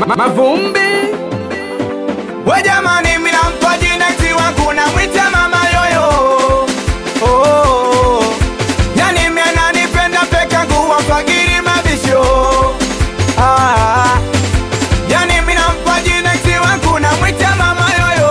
Mavumbi We jamani, mina mpa jina tiwa kuna mwita mama yoyo oh. Yani mimi ananipenda peka nguwa fagiri mabisho ah. Yani mina mpa jina tiwa kuna mwita mama yoyo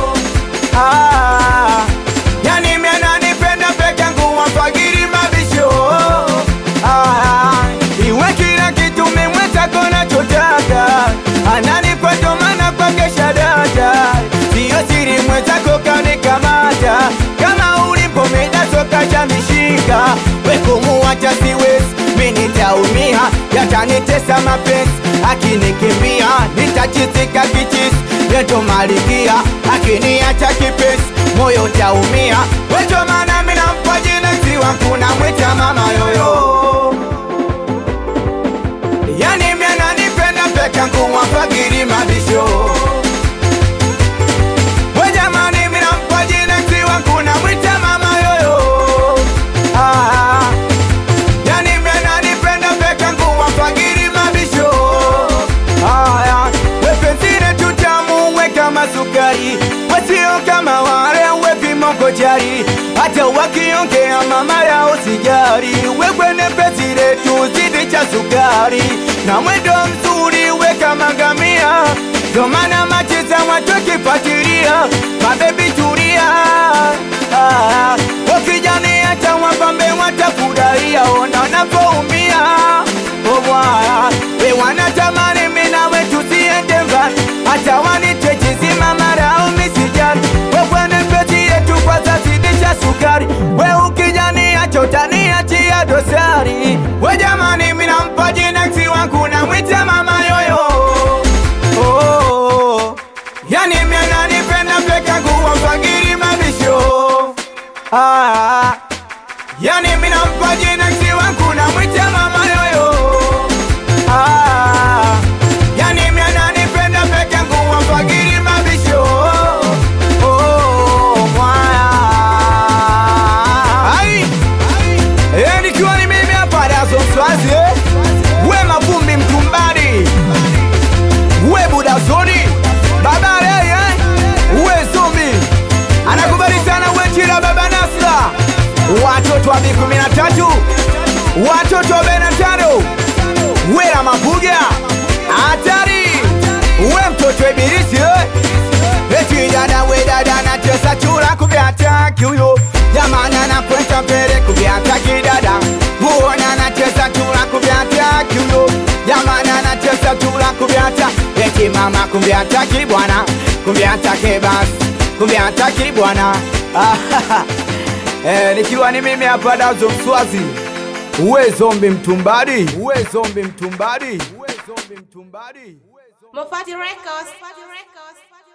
ah. Yani mimi ananipenda peka nguwa fagiri mabisho ah. Iwe kila kitu memweta kona chotaka ananipa ndo maana kwake shadata siyo siri mwenzako kanikamata kama ulipo medasoka chamishika wekumuwacha siwezi minitaumia yatanitesa mapenzi akinikimbia nitachitika kichisi yeto malikia akiniacha kipesi moyo taumia weto maana minampa jina siwa kuna mwita mama yoyo Yani mimi ananipenda peka nguwa fagiri mabisho We jamani mimi nampa jina siwa kuna mwita mama yoyo ah. Yani mimi ananipenda peka nguwa fagiri mabisho ah. We pensire tutamu we kama sukari We sio kama wale we vimoko jari Hata wakiongea mama yao sijari We kwene pensire tuzidi cha sukari Na mwendo mzuri we kama ngamia Ndo maana macheza watu kifatiria Mabebi tulia ah, Wakijani hata wapambe watafurahia Ona wanavyoumia Oh bwana We wanatamani mimi nawe tusiende mbali Hata wanite chizima mara au misijari We kwene pesi yetu kwa zazidisha sukari We ukijani acho utaniachia dosari We jamani mimi nampa jina siwa kuna mwita mama yoyo oh, Yani mimi ananipenda peka nguwa fagiri mabisho ah, Yani mimi nampa jina siwa kuna mwita mama yoyo ah, Yani mimi ananipenda peka nguwa fagiri mabisho oh, mwaya Ai, eh, nikiwa ni mimi hapa Dazo Mswazi eh? We mavumbi mtumbani we budazoni babare eh? we zombi anakubali sana wechira baba Nasra watoto wa bi kumi na tatu watoto wa bena tano wera mabuga hatari we mtoto ibilisi eh? eti dada we dada nacheza chura kuvyataki huyo jamani anakwenda mbele kuvyataki dada muona anacheza chura kuvyataki huyo jamani anacheza chura kuvyata eti mama kuvyataki bwana kuvyataki basi kuvyataki bwana eh, nikiwa ni mimi hapa Dazo Mswazi uwe zombi mtumbadi uwe zombi mtumbadi uwe zombi mtumbadi Mofati Records.